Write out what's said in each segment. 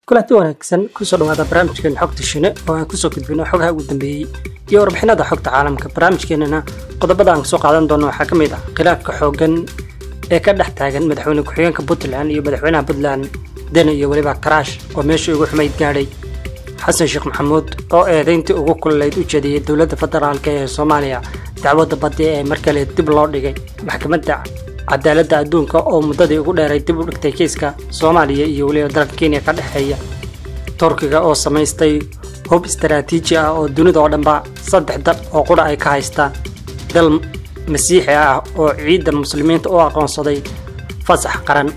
kulanti wanaagsan kusoo dhawaada barnaamijkeena xogta shine oo aan kusoo gudbino xogaha ugu dambeeyey iyo warbixinada xogta caalamka barnaamijkeenana qodobada aan kasoo qaadan doono waxaa ka mid ah khilaafka xooggan ee ka dhex taagan madaxweyne ku-xigeenka puntland iyo madaxweynaha puntland deni iyo weliba karaash oo meeshii ugu xumayd gaadhay xasan sheekh maxamuud oo eedayntii ugu kululayd u jeediyey dowladda federaalk ee soomaaliya dacwadda badi ee mar kale dib loo dhigay maxkamadda cadaaladda adduunka oo muddadii ugu dheeray dib u dhigtay kiiska soomaaliya iyo weliba dalka kenya ka dhexeeya turkiga oo samaystay hub istaraatiiji ah oo dunida oo dhanba saddex dal oo qura ay ka haystaan dal masiixi ah oo ciidda muslimiinta u aqoonsaday fasax qaran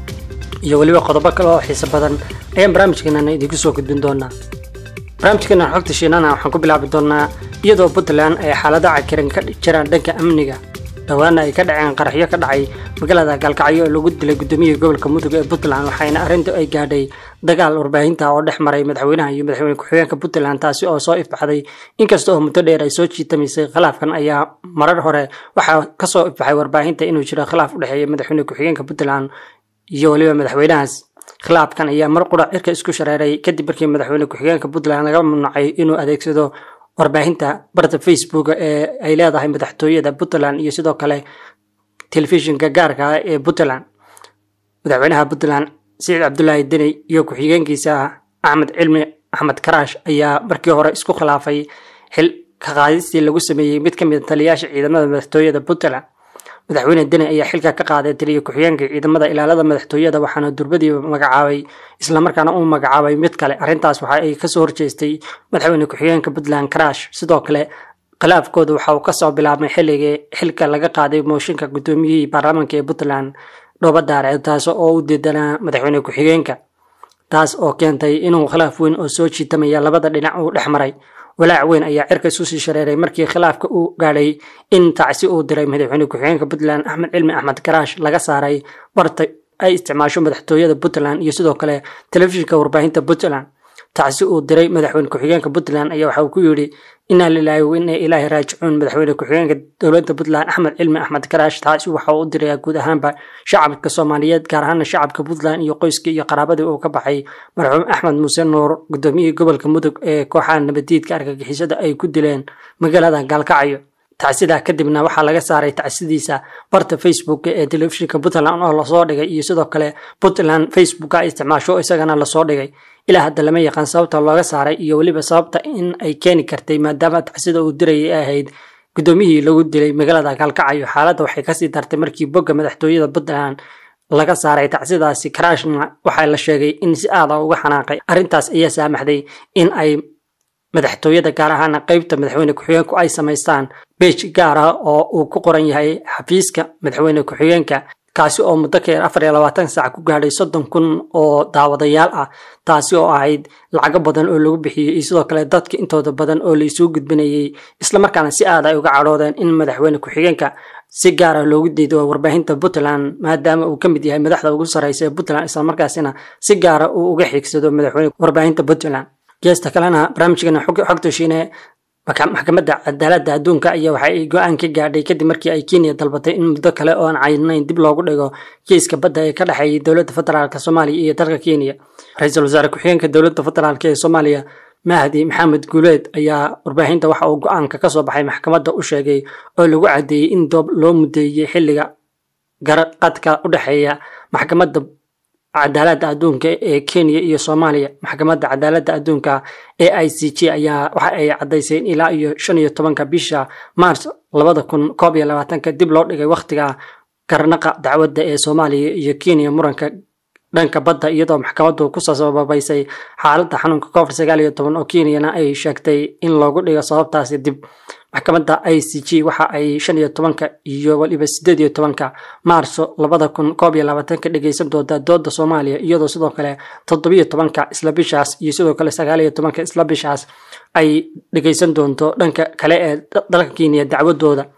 iyo weliba qodobo kale oo xiiso badan ayaan barnaamijkeenana idinku soo gudbin doonaa barnaamijkeena xogta shiinana waxaan ku bilaabi doonaa iyadoo puntland ay xaalado cakiran ka jiraan dhanka amniga dhowaana ay ka dhaceen qaraxyo ka dhacay magaalada gaalkacyo oo lagu dilay gudoomiyihii gobolka mudug ee puntland waxayna arrintu ay gaadhay dagaal warbaahinta oo dhex maray madaxweynaha iyo madaxweyne ku-xigeenka puntland taasi oo soo ifbaxday inkasta oo muddo dheer ay soo jiitamaysay khilaafkan ayaa marar hore waxaa kasoo ifbaxay warbaahinta inuu jiro khilaaf u dhexeeya madaxweyne ku-xigeenka puntland iyo weliba madaxweynahaas khilaafkan ayaa mar qura cirka isku shareeray kadib markii madaxweyne ku-xigeenka puntland laga mamnuucay inuu adeegsado warbaahinta barta facebook ee ay leedahay madaxtooyada puntland iyo sidoo kale telefishinka gaarka ah ee puntland madaxweynaha puntland siciid cabdulaahi deni iyo ku-xigeenkiisa axmed cilmi axmed karaash ayaa markii hore isku khilaafay xil ka qaadistii lagu sameeyey mid ka mid a taliyayaasha ciidamada madaxtooyada puntland madaxweyne deni ayaa xilka ka qaaday taliya ku-xigeenka ciidamada ilaalada madaxtooyada waxaana durbadiiba magacaabay islamarkaana uu magacaabay mid kale arrintaas waxa ay kasoo horjeestay madaxweyne ku-xigeenka puntland karaash sidoo kale khilaafkooda waxa uu kasoo bilaabmay xilligii xilka laga qaaday mooshinka gudoomiyihii baarlamaanka ee puntland dhooba daare taas oo u diidanaa madaxweyne ku-xigeenka taas oo keentay inuu khilaaf weyn oo soo jiitamaya labada dhinac uu dhex maray walaac weyn ayaa cirka isu sii shareeray markii khilaafka uu gaadhay in tacsi uu diray madaxweyne ku-xigeenka puntland axmed cilmi axmed karaash laga saaray barta ay isticmaasho madaxtooyada puntland iyo sidoo kale telefishinka warbaahinta puntland tacsi uu diray madaxweyne ku-xigeenka puntland ayaa waxa uu ku yidhi inaa lilaahi wa inaa ilaahi raajicuun madaxweyne ku-xigeenka dowladda puntland axmed cilmi axmed karaash taasi waxa uu u dirayaa guud ahaanba shacabka soomaaliyeed gaar ahaana shacabka puntland iyo qoyskii iyo qaraabadii uu ka baxay marxuum axmed muuse nuur gudoomiyihii gobolka mudug ee kooxaha nabadiidka argagixisada ay ku dileen magaalada gaalkacyo tacsidaa kadibna waxaa laga saaray tacsidiisa barta facebook ee telefishinka puntland oo lasoo dhigay iyo sidoo kale puntland facebook a isticmaasho isagana lasoo dhigay ilaa hadda lama yaqaan sababta looga saaray iyo weliba sababta in ay keeni kartay maadaama tacsida uu dirayay ay ahayd gudoomiyihii lagu dilay magaalada gaalkacyo xaaladda waxay kasii dartay markii bogga madaxtooyada puntland laga saaray tacsidaasi karaashna waxaa la sheegay in si aada uga xanaaqay arrintaas ayaa saamaxday in ay madaxtooyada gaar ahaana qeybta madaxweyne ku-xigeenku ay samaystaan beej gaar ah oo uu ku qoran yahay xafiiska madaxweyne ku-xigeenka kaasi oo muddo ka yar afar iyo labaatan saac ku gaadhay soddon kun oo daawadayaal ah taasi oo ahayd lacago badan oo lagu bixiyey iyo sidoo kale dadka intooda badan oo laisuu gudbinayay islamarkaana si aad ay uga cadhoodeen in madaxweyne ku-xigeenka si gaar ah loogu diido warbaahinta puntland maadaama uu ka mid yahay madaxda ugu sarreysa ee puntland islamarkaasina si gaara uu uga xiigsado madaxweyne warbaahinta puntland geesta kalena barnaamijkeena xogta shiine maxkamadda cadaaladda adduunka ayaa waxa ay go-aan ka gaadhay kadib markii ay kenya dalbatay in muddo kale oo aan caynayn dib loogu dhigo kiiska badda ee ka dhexeeyay dowladda federaalk soomaaliya iyo dalka kenya ra-iisul wasaare ku-xigeenka dowladda federaalk ee soomaaliya mahdi maxamed guuleed ayaa warbaahinta waxa uu go-aanka kasoo baxay maxkamadda u sheegay oo lagu cadeeyey in doob loo mudeeyey xilliga garaqadka u dhexeeya maxkamadda cadaaladda adduunka ee kenya iyo soomaaliya maxkamadda cadaaladda adduunka ee i c g ayaa waxa ay caddaysay in ilaa iyo shan iyo tobanka bisha mars labada kun koob iyo labaatanka dib loo dhigay wakhtiga garnaqa dacwadda ee soomaaliya iyo kenya muranka dhanka badda iyadoo maxkamaddu kusoo sababaysay xaaladda xanuunka covid sagaal iyo toban oo kenyana ay sheegtay in loogu dhigo sababtaasi dib maxkamadda i c g waxa ay shan iyo tobanka iyo waliba sideed iyo tobanka maarso labada kun koob iyo labaatanka dhegeysan doonta dooda soomaaliya iyadoo sidoo kale toddobiyo tobanka isla bishaas iyo sidoo kale sagaal iyo tobanka isla bishaas ay dhegeysan doonto dhanka kale ee dalka kenya dacwadooda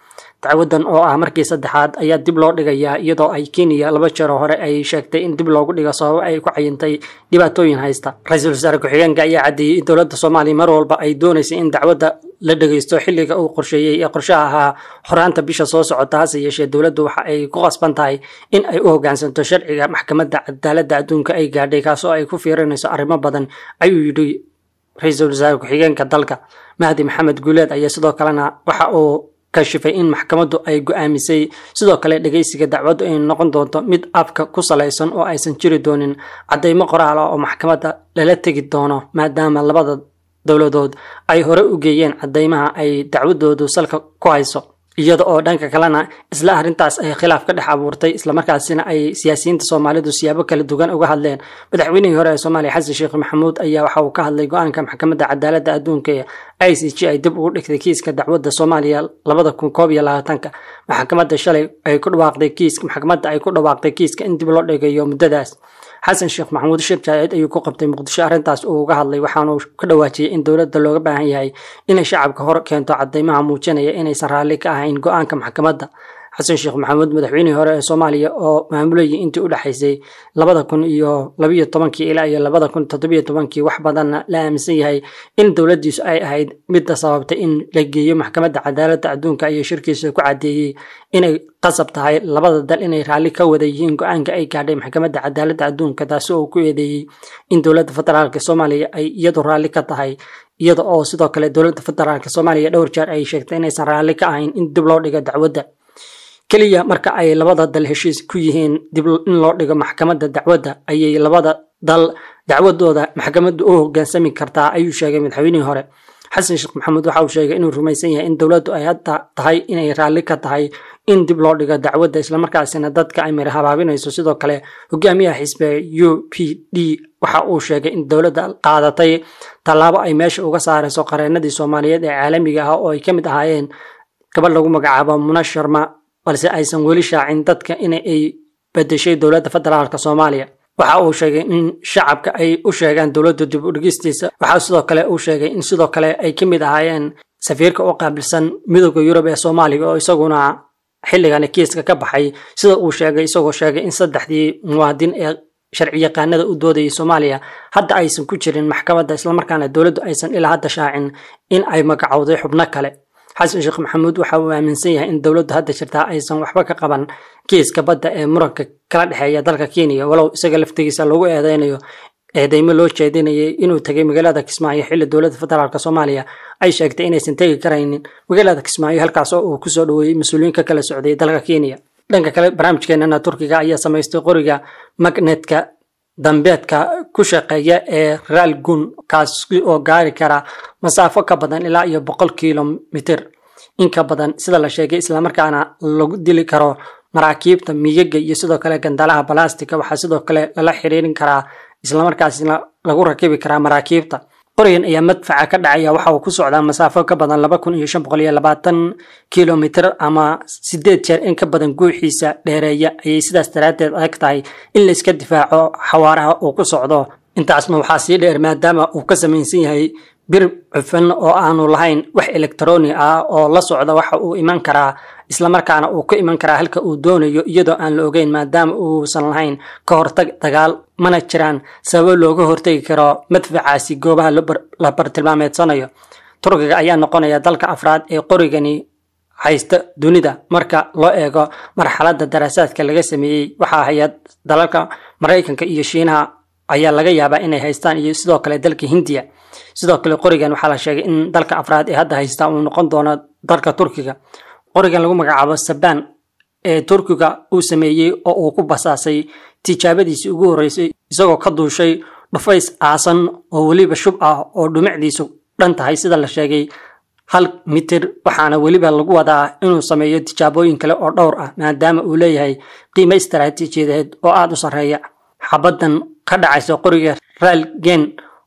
dacwadan oo ah markii saddexaad ayaa dib loo dhigayaa iyadoo ay kenya laba jeero hore ay sheegtay in dib loogu dhigo sababo ay ku cayintay dhibaatooyin haysta ra-iisul wasaare ku-xigeenka ayaa caddeeyey in dowladda soomaaliya mar walba ay doonaysay in dacwadda la dhegaysto xilliga uu qorsheeyey ee qorshaha ahaa xoraanta bisha soo socota hase yeeshee dowladdu waxa ay ku qasban tahay in ay u hoggaansanto sharciga maxkamadda cadaaladda adduunka ay gaadhay kaasoo ay ku fiirinayso arrimo badan ayuu yidhi ra-iisul wasaare ku-xigeenka dalka mahdi maxamed guuleed ayaa sidoo kalena waxa uu kashifay in maxkamaddu ay go-aamisay sidoo kale dhegaysiga dacwaddu ay noqon doonto mid afka ku salaysan oo aysan jiri doonin caddaymo qoraal ah oo maxkamadda lala tegi doono maadaama labada dowladood ay hore u geeyeen caddaymaha ay dacwadoodu salka ku hayso iyada oo dhanka kalena isla arrintaas ay khilaaf ka dhex abuurtay islamarkaasina ay siyaasiyiinta soomaalidu siyaabo kala duwan uga hadleen madaxweynihii hore ee soomaaliya xasan sheekh maxamuud ayaa waxa uu ka hadlay go-aanka maxkamadda cadaaladda adduunka ee i c g ay dib ugu dhigtay kiiska dacwadda soomaaliya labada kun koob iyo labaatanka maxkamadda shalay ay ku dhawaaqday kiiska maxkamadda ay ku dhawaaqday kiiska in dib loo dhigayo muddadaas xasan sheekh maxamuud shir jaaid ayuu ku qabtay muqdisho arrintaas uu uga hadlay waxaanuu ka dhawaajiyey in dowladda looga baahan yahay inay shacabka hor keento caddaymaha muujinaya inaysan raalli ka ahayn go-aanka maxkamadda xasan sheekh maxamuud madaxweynihii hore ee soomaaliya oo maamulayay intii u dhexaysay labada kun iyo labiyo tobankii ilaa iyo labada kun toddobiyo tobankii wax badanna la aaminsan yahay in dowladdiisu ay ahayd midda sababtay in la geeyo maxkamadda cadaaladda adduunka ayay shirkiisa ku caddeeyey inay qasab tahay labada dal inay raalli ka wada yihiin go-aanka ay gaadhay maxkamadda cadaaladda adduunka taasi oo ku eedeeyey in dowladda federaalk soomaaliya ay iyadu raalli ka tahay iyada oo sidoo kale dowladda federaalk soomaaliya dhowr jeer ay sheegtay inaysan raalli ka ahayn in dib loo dhigo dacwadda keliya marka ay labada dal heshiis ku yihiin dib in loo dhigo maxkamadda dacwadda ayay labada dal dacwadooda maxkamaddu u hoggaansami kartaa ayuu sheegay madaxweynihii hore xasan sheekh maxamuud waxa uu sheegay inuu rumaysan yahay in dowladdu ay hadda tahay inay raalli ka tahay in dib loo dhigo dacwadda islamarkaasina dadka ay mari habaabinayso sidoo kale hogaamiyaha xisbiga u p d waxa uu sheegay in dowladda qaadatay tallaabo ay meesha uga saarayso qareenadii soomaaliyeed ee caalamiga ah oo ay ka mid ahaayeen gabadh lagu magacaabo muna sharma balse aysan weli shaacin dadka in ay bedeshay dowladda federaalk soomaaliya waxa uu sheegay in shacabka ay u sheegaan dowladda dib u dhigistiisa waxaa sidoo kale uu sheegay in sidoo kale ay ka mid ahaayeen safiirka u qaabilsan midooda yurub ee soomaaliya oo isaguna xilligani kiiska ka baxay sida uu sheegay isagoo sheegay in saddexdii muwaadin ee sharci yaqaanada u doodayay soomaaliya hadda aysan ku jirin maxkamadda islamarkaana dowladdu aysan ilaa hadda shaacin in ay magacowday xubno kale xasan sheekh maxamuud waxa uu aaminsan yahay in dowladdu hadda jirtaa aysan waxba ka qaban kiiska badda ee muranka kala dhexeeya dalka kenya walow isaga laftigiisa lagu eedeynayo eedeymo loo jeedinayay inuu tegay magaalada kismaayo xilli dowladda federaalk soomaaliya ay sheegtay inaysan tegi karaynin magaalada kismaayo halkaas oo uu kusoo dhaweeyey mas-uuliyiin ka kala socday dalka kenya dhanka kale barnaamijkeenana turkiga ayaa samaystay qoriga magnetka dambeedka ku shaqeeya ee raalgun kaas oo gaari kara masaafo ka badan ilaa iyo boqol kilomitir in ka badan sida la sheegay islamarkaana lagu dili karo maraakiibta miyaga iyo sidoo kale gandalaha balastika waxaa sidoo kale lala xiriirin karaa islamarkaasna lagu rakibi karaa maraakiibta qorigan ayaa madfaca ka dhacaya waxa uu ku socdaa masaafo ka badan laba kun iyo shan boqol iyo labaatan kilomitir ama sideed jeer in ka badan guuxiisa dheereeya ayay sidaas daraaddeed adag tahay in layska difaaco xawaaraha uu ku socdo intaasna waxaa sii dheer maadaama uu ka samaysan yahay bir cufan oo aanu lahayn wax elektroni ah oo la socda waxa uu iman karaa islamarkaana uu ka iman karaa halka uu doonayo iyadoo aan la ogeyn maadaama uusan lahayn ka hortag dagaal mana jiraan sababo looga hortagi karo madfacaasi goobaha la bartilmaameedsanayo turkiga ayaa noqonaya dalka afraad ee qorigani haysta dunida marka loo eego marxaladda daraasaadka laga sameeyey waxaa haya dalalka maraykanka iyo shiinaha ayaa laga yaabaa inay haystaan iyo sidoo kale dalka hindiya sidoo kale qorigan waxaa la sheegay in dalka afraad ee hadda haysta uu noqon doono dalka turkiga qorigan lagu magacaabo sabaan ee turkiga uu sameeyey oo uu ku basaasay tijaabadiisii ugu horreysay isagoo ka duushay dhufays aasan oo weliba shub ah oo dhumicdiisu dhan tahay sida la sheegay hal mitir waxaana weliba lagu wadaa inuu sameeyo tijaabooyin kale oo dhowr ah maadaama uu leeyahay qiimo istaraatiijiyadeed oo aada u sarreeya xabaddan ka dhacaysa qoriga raalgen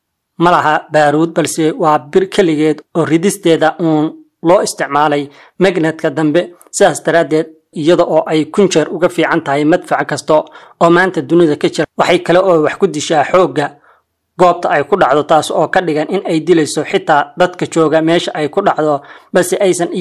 ma laha baaruud balse waa bir keligeed oo ridisteeda uun loo isticmaalay magnetka dambe sidaas daraaddeed iyada oo ay kun jeer uga fiican tahay madfac kasta oo maanta dunida ka jira waxay kale oo wax ku dishaa xoogga goobta ay ku dhacdo taas oo ka dhigan in ay dilayso xitaa dadka jooga meesha ay ku dhacdo balse aysan iyaga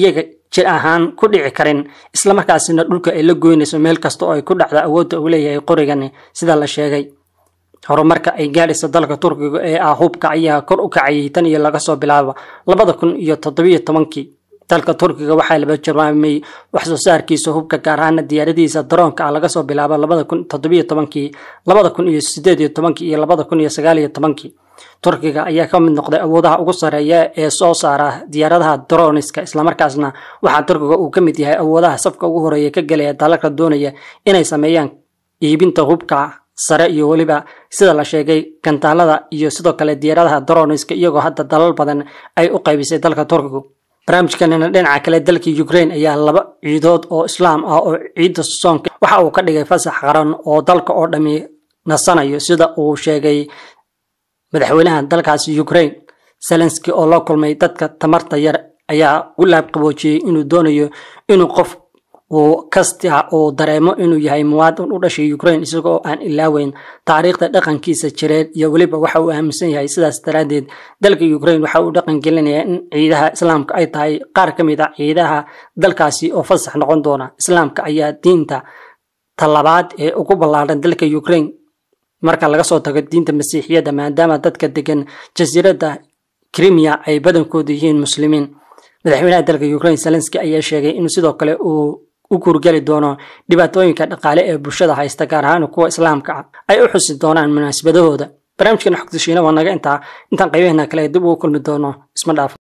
jir ahaan ku dhici karin islamarkaasina dhulka ay la goynayso meel kasta oo ay ku dhacdo awoodda uu leeyahay qorigan sida la sheegay horumarka ay gaadhaysa dalka turkiga ee ah hubka ayaa kor u kacayay tan iyo laga soo bilaabo labada kun iyo toddobiyo tobankii dalka turkiga waxaa laba jarmaamay wax soo saarkiisa hubka gaar ahaana diyaaradihiisa daroonka ah laga soo bilaabo labada kun toddobiyo tobankii labada kun iyo sideed iyo tobankii iyo labada kun iyo sagaal iyo tobankii turkiga ayaa ka mid noqday awoodaha ugu sarreeya ee soo saara diyaaradaha droniska islamarkaasna waxaa turkiga uu ka mid yahay awoodaha safka ugu horeeya ka gelaya dalalka doonaya inay sameeyaan iibinta hubka sare iyo weliba sida la sheegay gantaalada iyo sidoo kale diyaaradaha droniska iyagoo hadda dalal badan ay u qaybisay dalka turkigu barnaamijkanina dhinaca kale dalka ukraine ayaa laba ciidood oo islaam ah oo ciidda soonka waxa uu ka dhigay fasax qaran oo dalka oo dhami nasanayo sida uu sheegay madaxweynaha dalkaasi ukraine zelenski oo la kulmay dadka tamarta yar ayaa u laabqaboojiyey inuu doonayo inuu qof uu kasta uu dareemo inuu yahay muwaadin u dhashay ukraine isagoo aan ilaaweyn taariikhda dhaqankiisa jireed iyo weliba waxa uu aaminsan yahay sidaas daraaddeed dalka ukraine waxa uu dhaqan gelinayaa in ciidaha islaamka ay tahay qaar ka mid a ciidaha dalkaasi oo fasax noqon doona islaamka ayaa diinta talabaad ee ugu ballaadhan dalka ukraine marka laga soo tago diinta masiixiyadda maadaama dadka degan jasiiradda crimea ay badankoodu yihiin muslimiin madaxweynaha dalka ukraine zelenski ayaa sheegay in sidoo kale uu u guurgeli doono dhibaatooyinka dhaqaale ee bulshada haysta gaar ahaan kuwa islaamka ah ay u xusi doonaan munaasabadahooda barnaamijkan xogtashiina waa naga intaa intaan qaybaheena kale dib ugu kulmi doono isma dhaaf